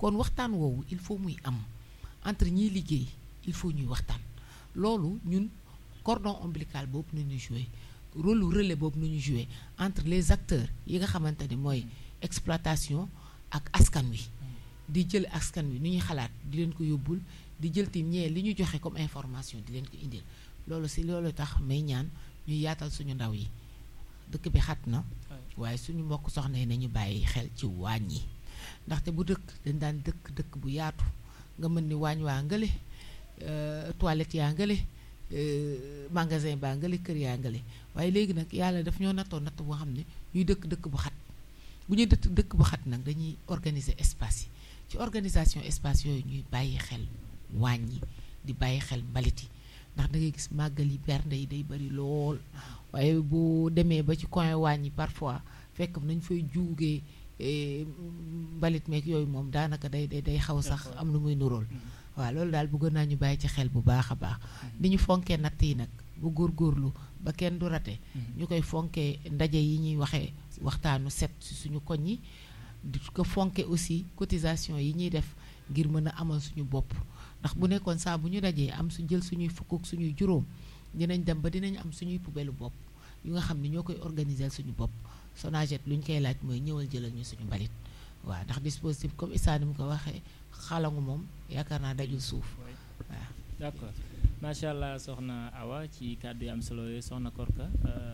kon waxtaan woowu il faut muy am entre ñiy liggéey il faut ñuy waxtaan loolu ñun cordon ombilical boobu nañu joué rôle relais boobu nañu joué entre les acteurs yi nga xamante ni mooy exploitation ak askan wi di jël askan wi ni ñuy xalaat di leen ko yóbbul di jël ti ñee li ñu joxe comme information di leen ko indil loolu si loolu tax may ñaan ñuy yaatal suñu ndaw yi dëkk bi xat na waaye suñu mbokk soxna yi nañu bàyyi xel ci waañ yi ndaxte bu dëkk dañ daan dëkk dëkk bu yaatu nga mën ni waañ waa ngële toilette yaa ngële magasin baa ngële kër yaa ngële waaye léegi nag yàlla daf ñoo nattoo natt boo xam ne ñuy dëkk dëkk bu xat bu ñuy dëkk dëkk bu xat nag dañuy organiser espace yi ci organisation espace yooyu ñuy bàyyi xel waañ yi di bàyyi xel mbalit yi ndax da ngay gis màggal yi bernde yi day bari lool waaye bu demee ba ci coin waañ yi parfois fekk nañ fay juugee mbalit meeg yooyu moom daanaka day day day xaw sax am lu muy nurool waaw loolu daal bëggoon naa ñu bàyyi ci xel bu baax a baax ni ñu fonkee natt yi nag bu góorgóorlu ba kenn du rate ñu koy fonkee ndaje yi ñuy waxee waxtaanu set ci suñu koñ yi di ko fonke aussi cotisation yi ñuy def ngir mën a amal suñu bopp ndax bu nekkoon saa bu ñu dajee am su jël suñuy fukk ak suñuy juróom dinañ dem ba dinañ am suñuy poubelle bopp yu nga xam ne ñoo koy organiser suñu bopp Sonaget lu ñu koy laaj mooy ñëwal jëlal ñu suñu mbalit waaw ndax dispositif comme Issa ni mu ko waxee xalangu moom yaakaar naa dajul suuf waaw. d'accord macha allah soxna Awa ci kàddu yi am solo yooyu soxna Korka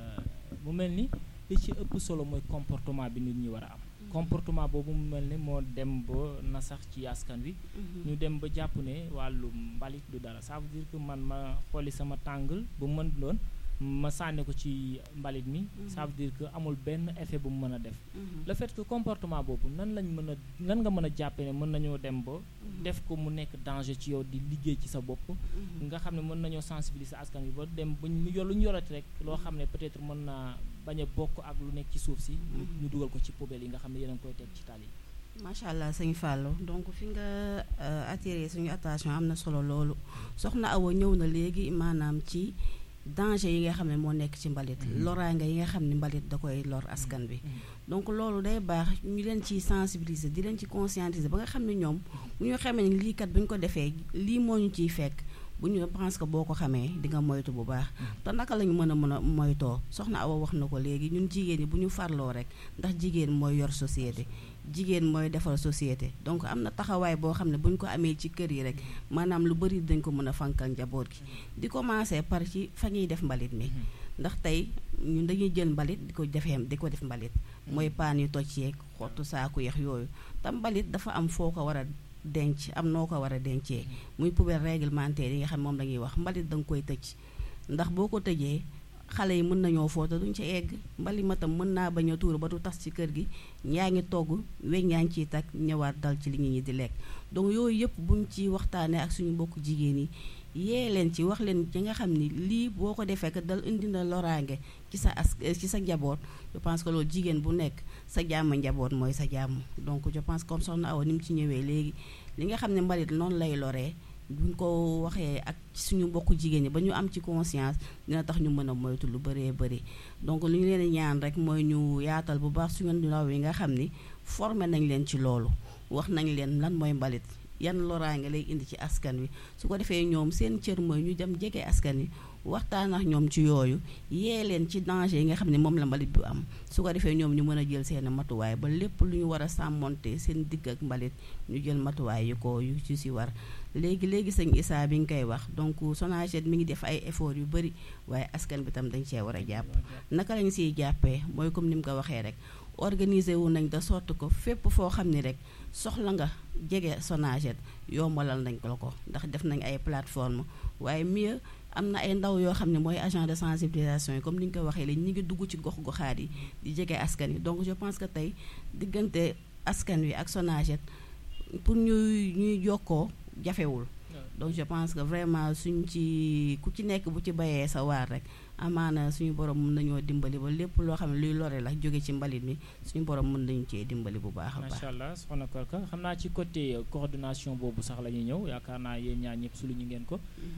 mu mel ni li ci ëpp solo mooy comportement bi nit ñi war a am. comportement boobu mu mel ni moo dem ba na sax ci askan wi. ñu dem ba jàpp ne wàllu mbalit du dara ça veut dire que man ma xooli sama tàngal bu mën doon. ma sànni ko ci mbalit mi ça veut dire que amul benn effet bu mu mën a def le fait que comportement boobu nan lañ mën a nan nga mën a jàppe ne mën nañoo dem ba def ko mu nekk danger ci yow di liggéey ci sa bopp nga xam ne mën nañoo sensibiliser askan wi ba dem ba ñu yor lu ñu yorati rek loo xam ne peut-être mën naa bañ a bokk ak lu nekk ci suuf si ñu dugal ko ci poubelle yi nga xam ne yéen a ngi koy teg ci tali yi macha allah sëñ Fallou donc fi nga attiré suñu attention am na solo loolu soxna Awa ñëw na léegi maanaam ci danger yi nga xam ne moo nekk ci mbalit loraange yi nga xam ne mbalit da koy lor askan bi donc loolu day baax ñu leen ci sensibiliser di leen ci conscientiser ba nga xam ne ñoom bu ñu xamee ne lii kat bu ñu ko defee lii moo ñu ciy fekk bu ñu pense que boo ko xamee di nga moytu bu baax te naka la ñu mën a mën a moytoo soxna Awa wax na ko léegi ñun jigéen ñi bu ñu farloo rek ndax jigéen mooy yor société jigéen mooy defar société donc am na taxawaay boo xam ne bu ñu ko amee ci kër yi rek maanaam lu bari dañ ko mën a fankal njaboot gi di commencer par ci fa ñuy def mbalit mi ndax tey ñun dañuy jël mbalit di ko defee di ko def mbalit mooy paan yu toj yeeg xottu saaku yeex yooyu te mbalit dafa am foo ko war a denc am noo ko war a dencee muy poubelle réglementaire yi nga xam moom la ñuy wax mbalit da nga koy tëj ndax boo ko tëjee xale yi mën nañoo foote duñ ci egg mbali ma tam mën naa bañ a tuur ba du tas ci kër gi yaa ngi togg weñ yaa ngi ciy tag ñëwaat dal ci li nit ñi di lekk donc yooyu yëpp buñ ci waxtaanee ak suñu mbokku jigéen yi yee leen ci wax leen ci nga xam ni lii boo ko defee que dal indi na loraange ci sa as ci sa njaboot je pense que loolu jigéen bu nekk sa jàmm njaboot mooy sa jàmm donc je pense comme soxna Awa ni mu ci ñëwee léegi li nga xam ne mbalit noonu lay loree buñ ko waxee ak suñu mbokku jigéen ñi ba ñu am ci conscience dina tax ñu mën a moytu lu bëree bëri donc li ñu leen ñaan rek mooy ñu yaatal bu baax suñu ndaw yi nga xam ni formé nañ leen ci loolu wax nañ leen lan mooy mbalit yan loraange lay indi ci askan wi su ko defee ñoom seen cër mooy ñu dem jege askan wi waxtaan ak ñoom ci yooyu yee leen ci danger yi nga xam ne moom la mbalit bu am su ko defee ñoom ñu mën a jël seen matuwaay ba lépp lu ñu war a sàmmonte seen digg ak mbalit ñu jël matuwaay yu ko yu ci si war léegi léegi sëñ Issa bi nga koy wax donc Sonaget mi ngi def ay effort yu bëri waaye askan bi tam dañ cee war a jàpp naka lañ siy jàppee mooy comme ni mu ko waxee rek organiser wu nañ de sorte que fépp foo xam ni rek soxla nga jege Sonaget yombalal nañ ko ko ndax def nañ ay plateforme waaye mieux am na ay ndaw yoo xam ne mooy agent de sensibilisation yi comme ni ñu ko waxee léegi ñu ngi dugg ci gox-goxaat yi di jege askan yi donc je pense que tey diggante askan wi ak Sonaget pour ñuy ñuy jokkoo jafewul donc je pense que vraiment suñ ci ku ci nekk bu ci bayee sa waar rek amaana suñu borom mën nañoo dimbali ba lépp loo xam ne luy lore la jóge ci mbalit mi suñu borom mën nañu cee dimbali bu baax a baax. macha allah soxna Korka xam naa ci côté coordination boobu sax la ñuy ñëw yaakaar naa yéen ñaar ñëpp su lu ñu ngeen ko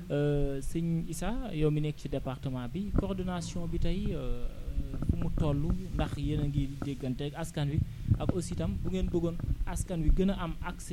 sëñ Issa yow mi nekk ci département bi coordination bi tey fu mu toll ndax yéen a ngi déggante ak askan wi ak aussi itam bu ngeen bëggoon askan wi gën a am accès